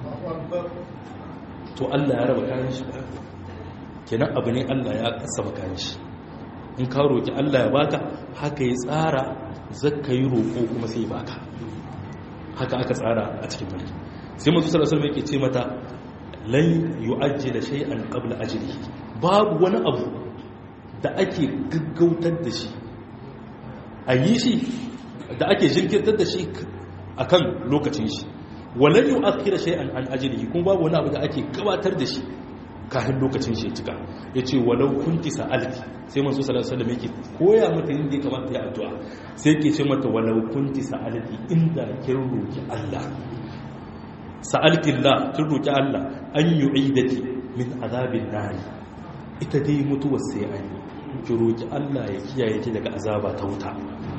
to Allah ya raba kayan shi kenan abu ne Allah ya kasama kayan shi in ka roƙi Allah ya baka haka ya tsara zaka yi roƙo kuma sai baka haka aka tsara a cikin mulki sai manzo sallallahu alaihi wasallam yake ce mata lan yu'ajjila shay'an qabla ajlihi babu wani abu da ake gaggautar da shi a yi shi da ake jinkirtar da shi akan lokacin shi walan yu'akhkhira shay'an an ajlihi kuma babu wani abu da ake gabatar da shi kafin lokacin shi ya cika ya ce walau kunti sa'alti sai masu salatu salam yake koya mata yin da ya kamata ya addu'a sai ke ce mata walau kunti sa'alti inda kin roki Allah sa'alti Allah kin roki Allah an yu'idaki min azabin nari ita dai mutuwar sai an yi ki roki Allah ya kiyaye ki daga azaba ta wuta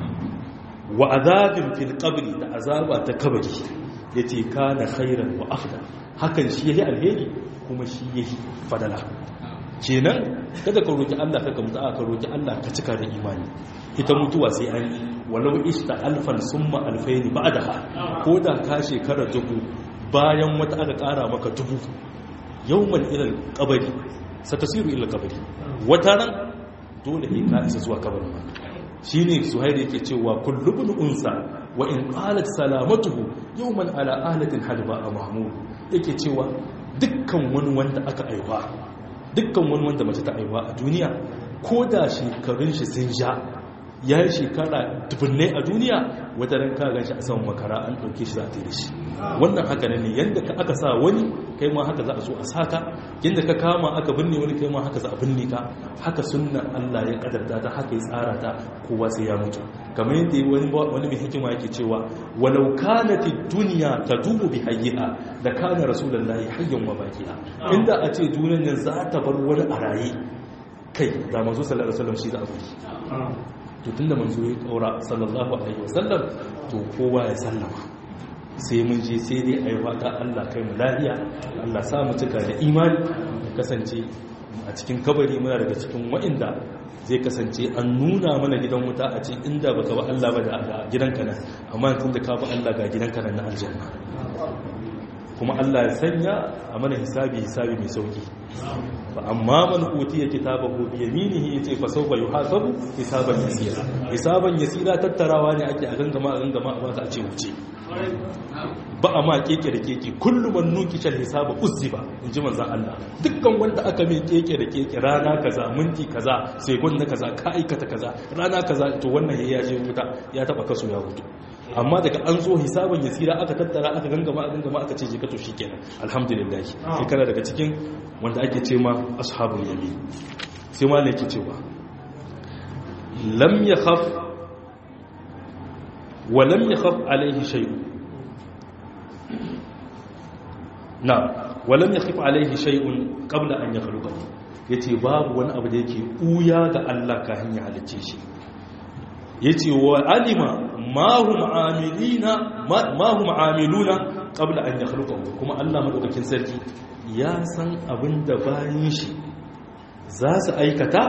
wa azabin fil qabri da azaba ta kabari yace kana khairan wa afdal hakan shi yayi alheri kuma shi yayi fadala kenan kada ka roki Allah ka mutu ka roki Allah ka cika da imani ita mutuwa sai an yi walau ista alfan summa alfaini ba'daha ko da ka shekara dubu bayan wata aka kara maka dubu yawman ila qabri satasiru ila qabri wata ran dole ne ka isa zuwa kabarin ma shine suhair yake cewa kullu bin unsa wa in qalat salamatuhu yawman ala alatin hadba mahmud yake cewa dukkan wani wanda aka aiwa dukkan wani wanda mace ta aiwa a duniya ko da shekarun shi sun ja ya yi shekara dubunnai a duniya wata ran ka gan shi a saman makara an ɗauke shi za a da shi wannan haka ne yadda ka aka sa wani kai ma haka za a so a saka yadda ka kama aka binne wani kai ma haka za a binne ka haka sunnan Allah ya kadarta ta haka ya tsara ta kowa sai ya mutu kamar yadda wani wani mai hikima yake cewa walau kanat ad-dunya tadubu bi hayyiha da kana rasulullahi hayyan wa baqiya inda a ce duniyar nan za ta bar wani a raye kai da manzo sallallahu alaihi wasallam shi da abu to tunda manzo ya kaura sallallahu alaihi wasallam to kowa ya sallama sai mun je sai dai ayi fata Allah kai mu lafiya Allah sa mu cika da imani ya kasance a cikin kabari muna daga cikin wa'inda zai kasance an nuna mana gidan wuta a ce inda baka ba Allah ba da gidanka nan amma tunda ka ba Allah ga gidanka nan na aljanna kuma Allah ya sanya a mana hisabi hisabi mai sauki fa amma man utiya kitabahu bi yaminihi yace fa sawfa yuhasabu hisaban yasira hisaban yasira tattarawa ne ake a gangama a gangama a baka a ce wuce ba a ma keke da keke kullum man nuki shal hisaba uzziba inji manzon Allah dukkan wanda aka mai keke da keke rana kaza minti kaza sekund na kaza ka aikata kaza rana kaza to wannan ya je wuta ya taba kaso ya hutu amma daga an zo hisaban yasira aka tattara aka gangama a gangama aka ce jika to shikenan alhamdulillah sai kana daga cikin wanda ake ce ma ashabul yamin sai ma ne ke cewa lam yakhaf wa lam yakhaf alaihi shay'un na wa lam yakhaf alaihi shay'un qabla an yakhluqahu yace babu wani abu da yake uya ga Allah kafin ya halicce shi yace wa alima ma hum amilina ma hum amiluna qabla an yakhluqahu kuma Allah madaukakin sarki ya san abinda bayin shi za su aikata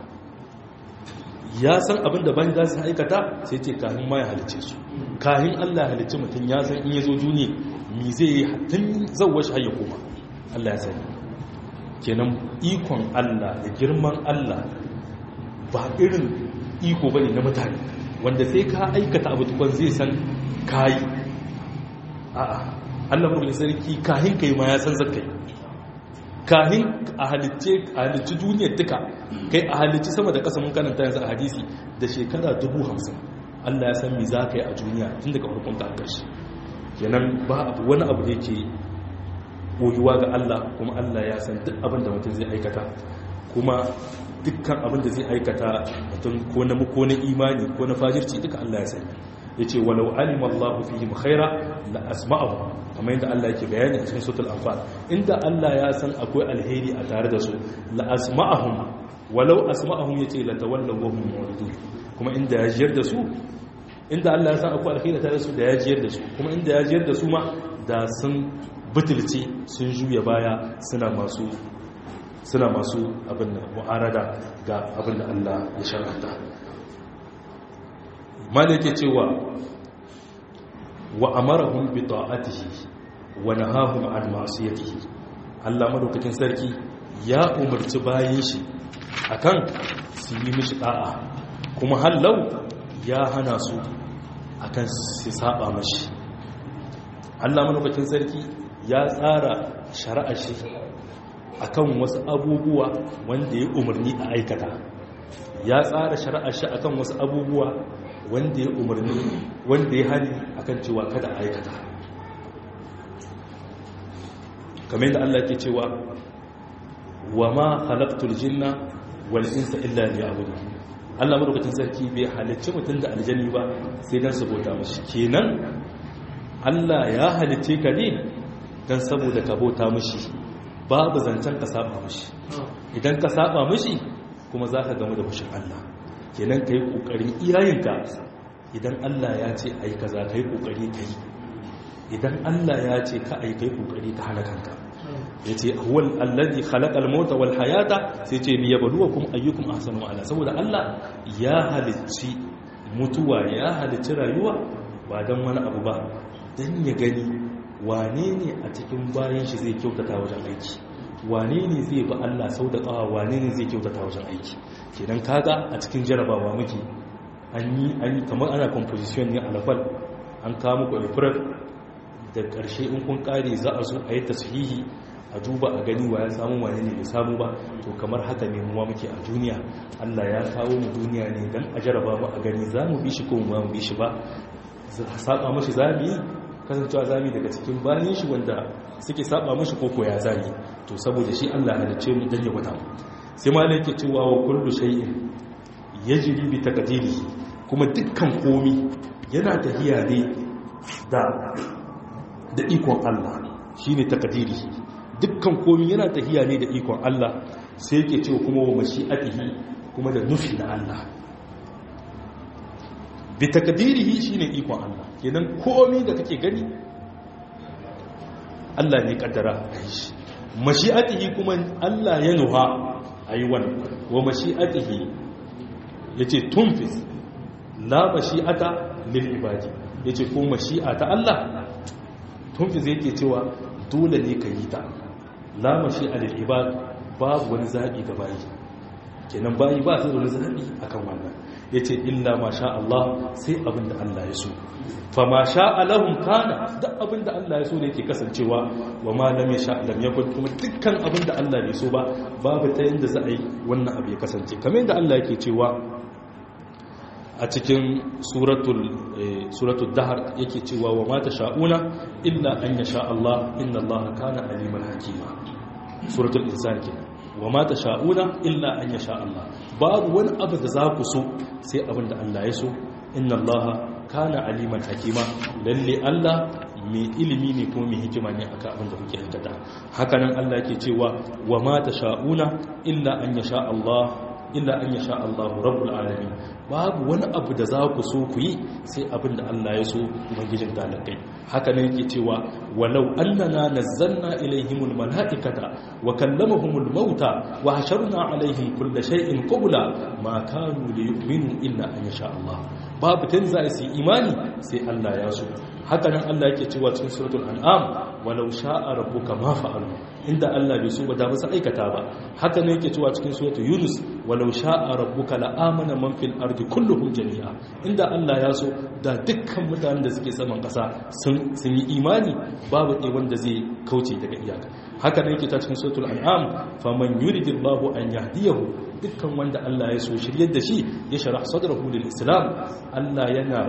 ya san abinda bayin za su aikata sai ce kafin ma ya halice su kafin Allah ya halice mutum ya san in ya zo duniya mi zai yi tun zawwa shi hayya koma Allah ya sani kenan ikon Allah da girman Allah ba irin iko bane na mutane wanda sai ka aikata abu tukwan zai san kayi a'a Allah mu sarki kahin kai ma ya san zakai kahin a halicce a halicci duniyar duka kai a halicci sama da kasa mun karanta yanzu a hadisi da shekara dubu hamsin Allah ya san me za ka yi a duniya tun daga farkon ta ƙarshe kenan ba abu wani abu da yake koyuwa ga Allah kuma Allah ya san duk abin da mutum zai aikata kuma dukkan abin da zai aikata mutum ko na ko na imani ko na fajirci duka Allah ya sani yace walau alima Allahu fihim khaira la asma'ahu kamar yadda Allah yake bayani a cikin suratul anfal inda Allah ya san akwai alheri a tare da su la asma'ahum walau asma'ahum yace la tawallaw wa hum muridun kuma inda ya jiyar da su inda Allah ya san akwai alheri tare da su da ya jiyar da su kuma inda ya jiyar da su ma da sun butulce sun juya baya suna masu suna masu abin da mu'arada ga abin da Allah ya shar'anta mala yake cewa wa amarahum bi ta'atihi wa nahahum an ma'siyatihi Allah madaukakin sarki ya umarci bayin shi akan su yi mishi da'a kuma hallau ya hana su akan su saba mashi Allah madaukakin sarki ya tsara shari'a shi akan wasu abubuwa wanda ya umarni a aikata ya tsara shari'a shi akan wasu abubuwa wanda ya umarni wanda ya hani akan cewa kada a aikata kamar yadda Allah ke cewa wa ma khalaqtul jinna wal insa illa liya'budun Allah madaukakin sarki bai halicci mutum da aljanni ba sai dan saboda mashi kenan Allah ya halicce ka ne dan saboda ka bauta mashi babu zancen ka saba mishi idan ka saba mishi kuma za ka gamu da fushin Allah kenan ka yi ƙoƙarin iyayenka idan Allah ya ce a yi kaza ka yi ƙoƙari ka yi idan Allah ya ce ka a yi ka yi ƙoƙari ka hana kanka ya ce huwal allazi khalaqal mauta wal hayata sai ce liyabluwakum ayyukum ahsanu ala saboda Allah ya halicci mutuwa ya halicci rayuwa ba dan wani abu ba dan ya gani wane ne a cikin bayan shi zai kyautata wajen aiki wane ne zai ba Allah sau da ƙawa wane ne zai kyautata wajen aiki kenan kaga a cikin jarabawa muke an yi an yi kamar ana composition ne a lafal an kawo muku april da ƙarshe in kun ƙare za a zo a yi tashihi a duba a gani wa ya samu wane ne bai samu ba to kamar haka ne mu muke a duniya Allah ya kawo mu duniya ne dan a jaraba mu a gani za mu bi shi ko mu bi shi ba saba mashi za mu yi kasancewa za mu daga cikin bayan shi wanda suke saba mashi koko ya zai to saboda shi Allah halicce mu dan ya gwada mu sai ma yake cewa wa kullu shay'in yajri bi taqdirihi kuma dukkan komi yana tafiya ne da da ikon Allah shine taqdirihi dukkan komi yana tafiya ne da ikon Allah sai yake cewa kuma wa mashi'atihi kuma da nufi na Allah bi takdirihi shine ikon Allah kenan komi da kake gani Allah ne kaddara a yi shi mashi'atihi kuma Allah ya nuha a yi wannan wa mashi'atihi ya ce tunfis la mashi'ata lil ibadi ya ce ko mashi'a ta Allah tunfis yake cewa dole ne ka yi ta la mashi'a lil ibad babu wani zaɓi ga bayi kenan bayi ba su da wani zaɓi akan wannan ya ce illa ma sha Allah sai abin da Allah ya so fa ma sha alahun kana duk abin da Allah ya so ne ke kasancewa wa ma lam ya sha lam yakun kuma dukkan abin da Allah bai so ba babu ta yanda za a yi wannan abu ya kasance kamar yadda Allah yake cewa a cikin suratul suratul dahr yake cewa wa ma sha'una illa an yasha Allah inna Allah kana aliman hakima suratul insan kenan wa ma sha'una illa an yasha Allah babu wani abu da za ku so sai abin da Allah ya so inna Allah kana aliman hakima lalle Allah mai ilimi ne kuma mai hikima ne akan abin da kuke aikata hakanan Allah yake cewa wa ma sha'una illa an yasha Allah illa an yasha Allah rabbul alamin babu wani abu da za ku so ku yi sai abin da Allah ya so ubangijin dalakai haka ne yake cewa walau annana nazzalna ilaihimul malaikata wa kallamahumul mauta wa hasharna alaihim kulla shay'in qubla ma kanu liyu'minu illa an yasha Allah babu tan za su yi imani sai Allah ya so haka nan Allah yake cewa cikin suratul an'am walau sha'a rabbuka ma fa'alu inda Allah bai so ba da ba su aikata ba haka nan yake cewa cikin suratul yunus walau sha'a rabbuka la amana man fil ardi kulluhum jami'a inda Allah ya so da dukkan mutanen da suke saman kasa sun sun yi imani babu ɗaya wanda zai kauce daga iyaka haka nan yake ta cikin suratul an'am faman yuridillahu an yahdiyahu dukkan wanda Allah ya so shiryar da shi ya sharah sadrahu lil islam Allah yana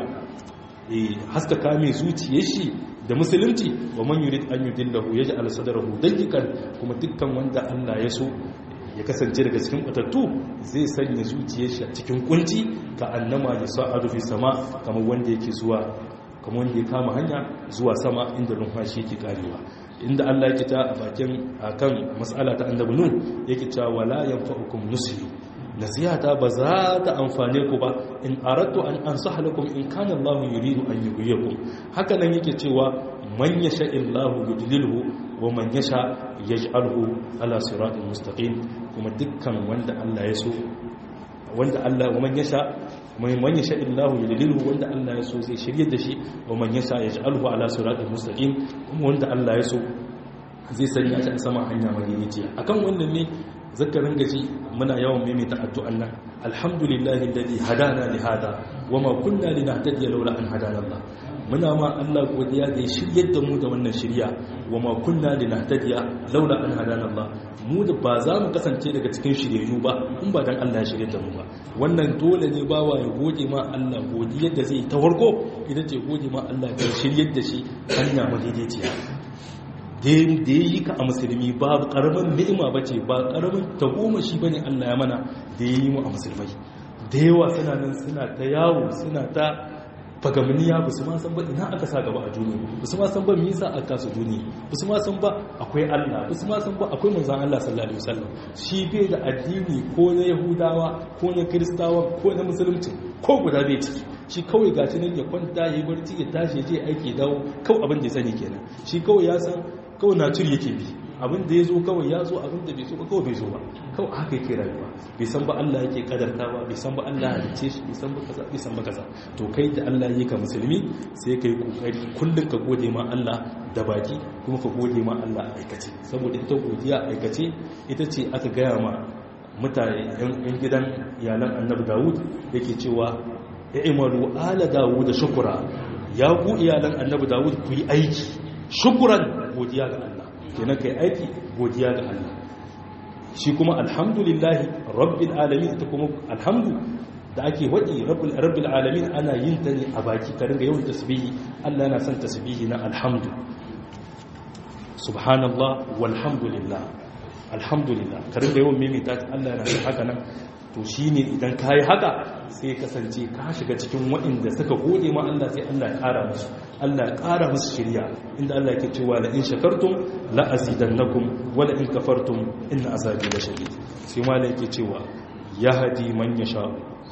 haskaka mai zuciyar shi da musulunci wa man yurid an yudillahu yaj'al sadrahu dayyqan kuma dukkan wanda Allah ya so ya kasance daga cikin batattu zai sanya zuciyar shi a cikin kunci ka annama ya sa'adu fi sama kamar wanda yake zuwa kamar wanda ya kama hanya zuwa sama inda numfashi yake karewa inda Allah yake ta a bakin akan mas'ala ta annabi nun yake ta wala yanfa'ukum nusi nasihata ba za ta amfane ku ba in aradtu an ansaha lakum in kana Allah yuridu an yughyikum haka nan yake cewa man yasha illahu yudlilhu wa man yasha yaj'alhu ala siratin mustaqim kuma dukkan wanda Allah ya so wanda Allah wa man yasha man yasha illahu yudlilhu wanda Allah ya so zai shirye da shi wa man yasha yaj'alhu ala siratin mustaqim kuma wanda Allah ya so zai sanya shi a sama hanya madinaciya akan wannan ne zakarin gaji muna yawan maimaita addu'an nan alhamdulillahi alladhi hadana li hada wama kunna linahtadiya laula an hadana Allah muna ma Allah godiya da ya shiryar da mu da wannan shirya wama kunna linahtadiya laula an hadana Allah mu da ba za mu kasance daga cikin shiryayyu ba in ba dan Allah ya shiryar da mu ba wannan dole ne bawa ya gode ma Allah godiyar da zai ta farko idan ce gode ma Allah da shiryar da shi hanya madaidaiciya da ya yi ka a musulmi ba karamin ni'ima ba ce ba karamin tagomashi ba ne allah ya mana da ya yi mu a musulmai da yawa suna nan suna ta yawo suna ta fagamniya ba su ma san ba ina aka sa gaba a duniya ba su ma san ba me yasa aka kasa duniya ba su ma san ba akwai Allah ba su ma san ba akwai manzon Allah sallallahu alaihi wasallam shi bai da addini ko na yahudawa ko na kristawa ko na musulunci ko guda bai ciki shi kawai gashi nan ya kwanta ya barci ya tashi ya je aiki dawo kawai abin da ya sani kenan shi kawai ya san kawai natur yake bi abin da ya zo kawai ya zo abin da bai zo ba kawai bai zo ba kawai haka yake rayuwa bai san ba Allah yake kadarta ba bai san ba Allah halice shi bai san ba kaza bai san ba kaza to kai da Allah yake ka musulmi sai kai kokari kullun ka gode ma Allah da baki kuma ka gode ma Allah a aikace saboda ita godiya aikace ita ce aka gaya ma mutane yan gidan iyalan Annabi Dawud yake cewa i'malu ala Dawud shukura ya ku iyalan Annabi Dawud ku yi aiki shukran godiya ga Allah kenan kai aiki godiya ga Allah shi kuma alhamdulillahi rabbil alamin ita kuma alhamdu da ake wadi rabbil rabbil alamin ana yin ta ne a baki ka ringa yawan tasbihi Allah yana son tasbihi na alhamdu subhanallah walhamdulillah alhamdulillah ka ringa yawan maimaita Allah yana son haka nan to shine idan kai haka sai kasance ka shiga cikin waɗanda suka gode ma Allah sai Allah ya ƙara musu Allah ya ƙara musu shirya inda Allah yake cewa la in shakartum la azidannakum wa la in kafartum inna azabi la shadid sai ma yake cewa yahdi man yasha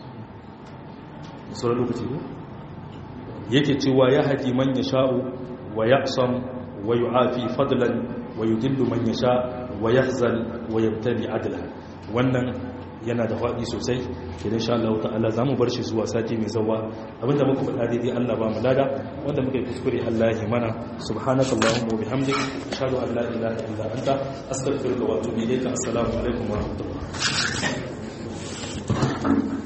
sauran lokaci ne yake cewa yahdi man yasha wa yaqsam wa yu'afi fadlan wa yudillu man yasha wa yahzal wa yabtali adla wannan yana da faɗi sosai idan sha Allah ta'ala za mu bar shi zuwa sati mai zawa abinda muka faɗa daidai Allah ba mu lada wanda muka yi kuskure Allah ya mana subhanaka allahumma wa bihamdik ashhadu an la ilaha illa anta astaghfiruka wa atubu ilayka assalamu alaikum wa rahmatullah